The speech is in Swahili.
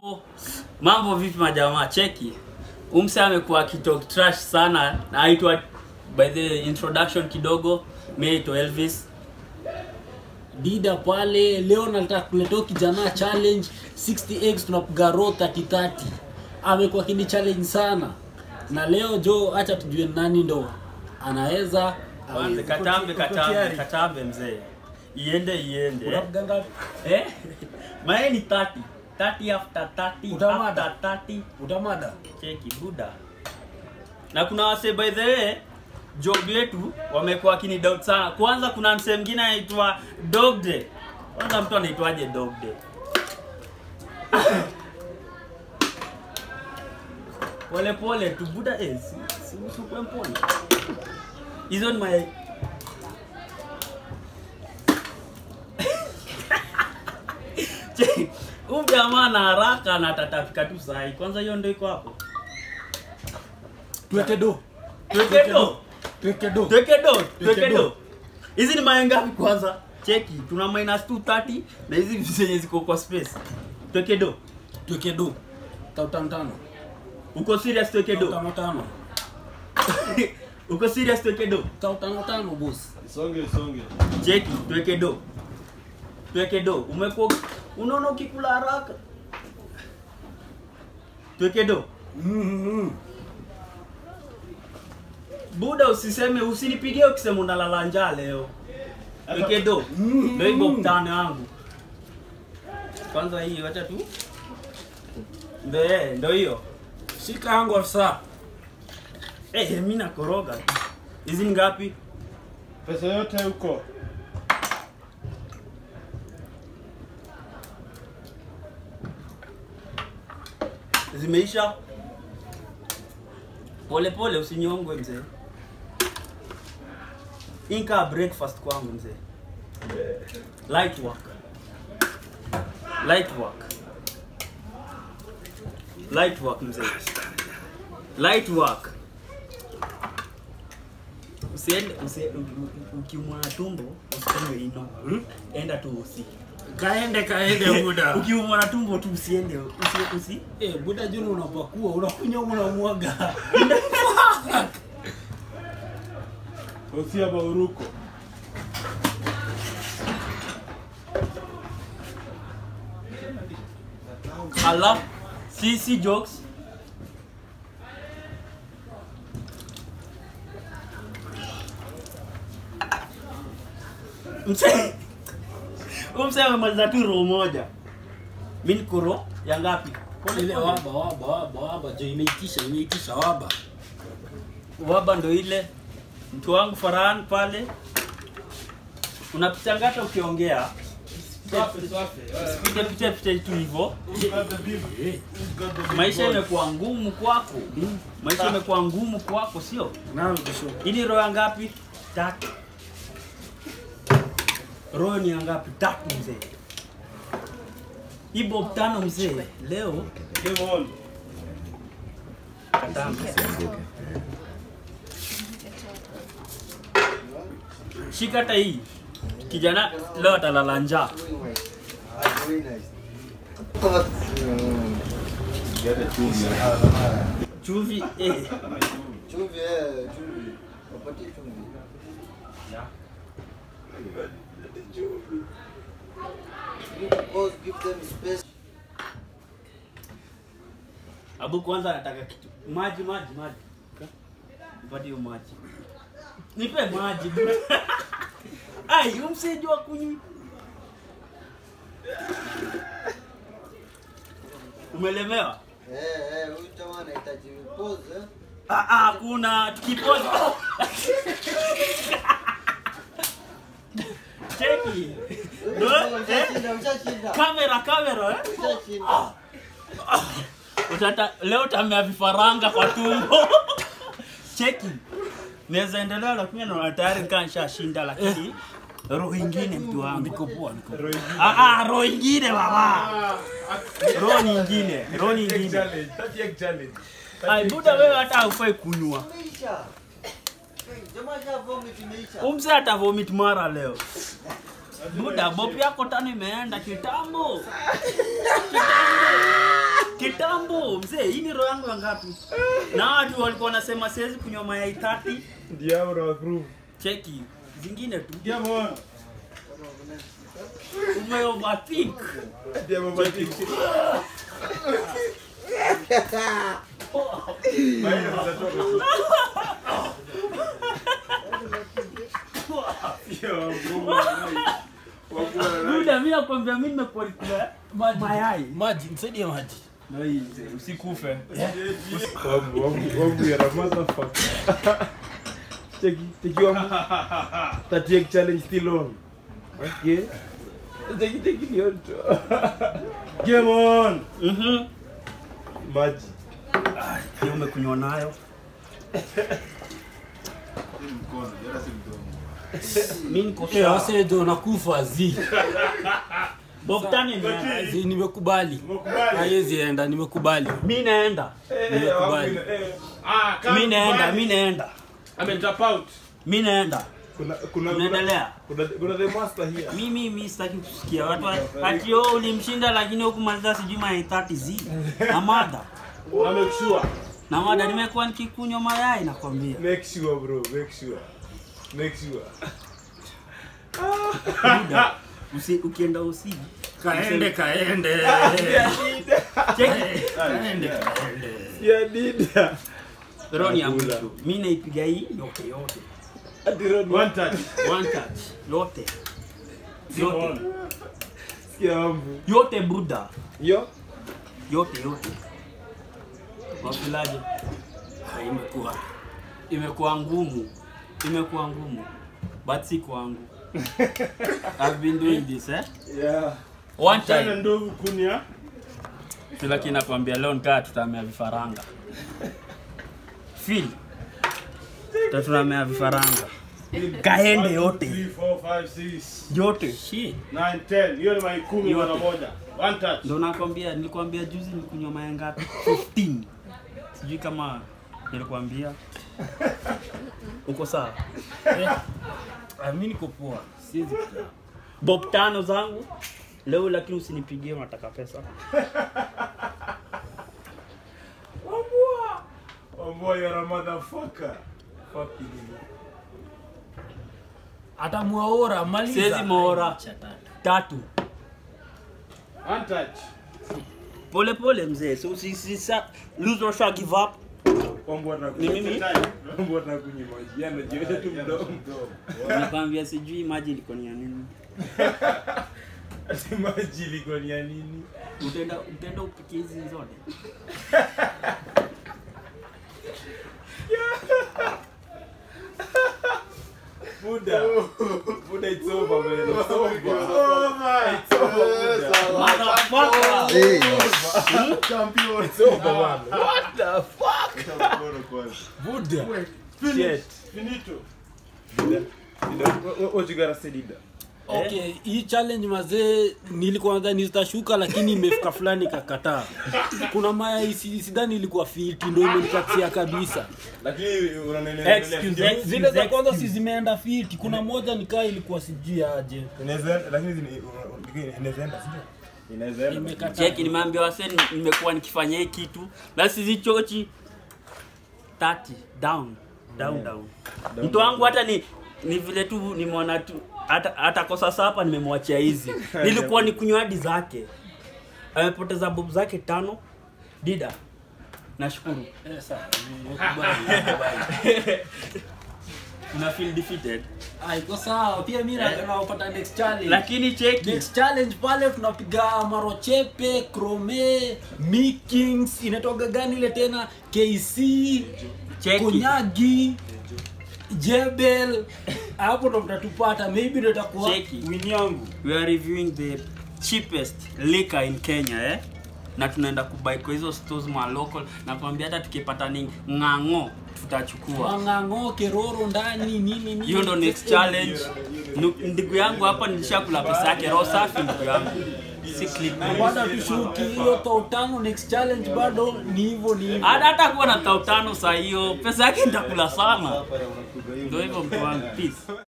Mambo vipi majamaa, cheki. Umse amekuwa akitalk trash sana na aitwa by the introduction kidogo, mimi naitwa Elvis. Dida pale leo nataka kuletea kijana challenge 60x tunapiga row 30 amekuwa kini challenge sana na leo jo acha tujue nani ndo anaweza Kwanza katambe katambe katambe mzee. Iende iende. unapiga ngapi Eh? Mae ni 30. 30 after 30 Utamada. after 30. utamada Cheki buda. Na kuna wase by the way job yetu wamekuwa wakini doubt sana. Kwanza kuna msee mwingine anaitwa Dog Day. Kwanza mtu anaitwaje Dog Day? Pole pole tu buda eh, si, si usukwe mpole. Hizo ni my Cheki, Huyu jamaa na haraka na atatafika tu sahi. Kwanza hiyo ndio iko hapo. tuweke do Tuweke do. tuweke do Tuweke do, tuweke Tuweke do. do. Hizi ni mayai ngapi kwanza? Cheki, tuna minus 230 na hizi zenye ziko kwa space. Tuweke do. tuweke do tau tano tano Uko serious tuweke tau do? tano tano Uko serious tuweke do? tau tano tano boss Songe songe. Cheki, tuweke do. Tuweke do. Umekuwa unaona ukikula haraka. Tuweke do. mm Buda usiseme usinipigie ukisema unalala njaa leo. Tuweke do. Ndio hivyo mtano yangu. Kwanza hii wacha tu. Ndio eh, ndio hiyo. shika yangu afisa Eh, mimi nakoroga. Hizi ni ngapi? Pesa yote huko. Zimeisha. Pole pole usinyongwe mzee. Inka breakfast kwangu mzee. Light work. Light work. Light work mzee. Light work. Usiende usiende ukiumwa na tumbo usiende ino. Enda tu usi. kaende kaende buda Ukiumwa na tumbo tu usiende usi usi. eh buda juni unapakua unakunya unamwaga Usia bauruko. Alafu si si jokes. Mse Huyu mse amemaliza tu roho moja. Mimi niko roho ya ngapi? Pole ile pole. waba waba waba waba jo imeitisha imeitisha waba Waba ndo ile mtu wangu Farhan pale. Unapita ngata ukiongea. Swafi swafi. Piga picha picha tu hivyo. Who's got the big? eh Who's got the big Maisha boy? imekuwa ngumu kwako. Maisha imekuwa ngumu kwako, sio? nalo kisho Hii ni roho ya ngapi? Tatu. Roho ni ya ngapi? Tatu mzee. Hii bob tano mzee. Leo Game on. katamba. Shika hata hii. Kijana leo atalala njaa. Very nice. Get a chumvi. Chumvi eh. Chumvi, eh, chumvi. Wapatie chumvi. You both give them space. Abu kwanza anataka kitu. Maji maji maji. Mpatie hiyo maji. Nipe maji. bro. Ai, umsijua kunywa. Umelemewa? Eh, eh, huyu jamaa anahitaji pause, eh. Ah, ah, kuna tukipoza. Cheki. Huyu jamaa Ushashinda, ushashinda. Kamera kamera eh? Ushashinda. Utata leo tamea vifaranga kwa tumbo. Cheki. Naweza endelea lakini naona tayari nikaa nishashinda lakini roho ingine mtu wangu. niko poa niko poa. Ah ah roho ingine baba. Roho nyingine, roho nyingine. Challenge. That egg challenge. Ai buda wewe hata hufai kunywa. Imeisha. Jamaa sha vomit imeisha. Umse hata vomit mara leo. Buda, bopi yako tano imeenda kitambo. Kitambo. kitambo mzee hii ni roho yangu ya ngapi na watu walikuwa wanasema siwezi kunywa mayai 30 Ndio hapo na approve. cheki zingine tu Come on. ume overthink Ndio mambo tiki. Maana mtatoka. Yo, Mungu. Wakula na muda mimi nakwambia mimi nimekuwa nikula mayai maji nisaidie maji na hii mzee usikufe Wangu, wangu, wangu ya motherfucker. Cheki, cheki wangu. That egg challenge still on. Okay. Cheki, cheki ni on. Game on. mhm Maji. hiyo umekunywa nayo mimi niko Eh, sawa wase jo nakufa zi Bob Tani ni zi nimekubali Mkubali. haiwezi enda nimekubali mimi naenda Nimekubali. Ah, kama mimi naenda mkubali. mimi naenda Ame tap out. mimi naenda Kuna kuna Unaendelea? Kuna kuna the master here. mimi mimi sitaki kusikia watu wa- ati oh ulimshinda lakini hukumaliza sijui mayai 30 zi na mada Na make sure. na mada nimekuwa nikikunywa mayai nakwambia Make sure bro, make sure. Make sure. muda usi, ukienda usiji kaende kaende cheki kaende kaende Yeah, dida. roni ya Nakula. mtu mimi naipiga hii yote yote One touch. one touch yote yote Sikia wangu. yote buda Yo. yote yote wapilaje Ah, imekuwa imekuwa ngumu imekuwa ngumu but si kwangu I've been doing this eh Yeah. one Chana time ndovu kunia. kila kina kwambia leo nikaa tutamea vifaranga feel tatunamea vifaranga kaende yote 3 4 5 6 yote 9 10. Hiyo ni mai 10 Yote. mara moja. One touch. ndo nakwambia nilikwambia juzi nikunywa maya ngapi 15 sijui kama nilikwambia uko sawa Ah, mi niko poa siwezi kuja. bob tano zangu leo lakini usinipigie unataka pesa Wambua. Wambua you're a motherfucker. Fucking you. hata mwaora maliza Siwezi mwaora. Cha tatu. tatu One touch. pole pole mzee so usisisa lose or shall give up Wambua na Ni mimi? Wambua na kunywa maji. Yana jiweza tu mdomo. nakwambia sijui maji ilikuwa ni ya nini Ati maji ilikuwa ni ya nini? utaenda utaenda upike hizi zote Buddha. Buddha it's over man. It's over. It's over. Motherfucker! It's over man. What the fuck? Buddha. Shit. Finito. Dida. Dida. What, what you gotta say Dida? okay hii challenge mazee nilikuwa nadhani zitashuka lakini imefika fulani kakataa kuna maya si- sidhani ilikuwa fiti ndo imenikatia kabisa Lakini unaendelea. Excuse Ndio. me. zile za kwanza si zimeenda fiti kuna moja nikaa ilikuwa sijui aje Inaweza lakini zini- inaweza enda sio? Inaweza enda. imekataa cheki nimeambia wase ni- nimekuwa nikifanya hii kitu na sizichochi 30 down down down mtu wangu hata ni ni vile tu nimeona tu hata hata kosa sapa nimemwachia hizi nilikuwa ni kunywa hadi zake amepoteza bob zake tano dida nashukuru Eh, sawa, nimekubali, nimekubali. una feel defeated Ah, iko sawa pia mi na- naopata next challenge lakini cheki next challenge pale tunapiga marochepe krome mikings inatoga gani ile tena kc cheki konyagi jebel hapo ndo mtatupata maybe ndo itakuwa Cheki. win yangu we are reviewing the cheapest liquor in Kenya eh? na tunaenda kubai kwa hizo stores ma local na kwambia hata tukipata ni ng'ang'o tutachukua wang'ang'o keroro ndani nini nini hiyo ndo next challenge Nu- ndugu yangu hapa nilishakula pesa yake roho safi ndugu yangu si clip bado tushuki hiyo tautano next challenge bado ni hivyo ni hivyo hata hata kuwa na tao tano saa hiyo pesa yake nitakula sana ndio hivyo mtu wangu peace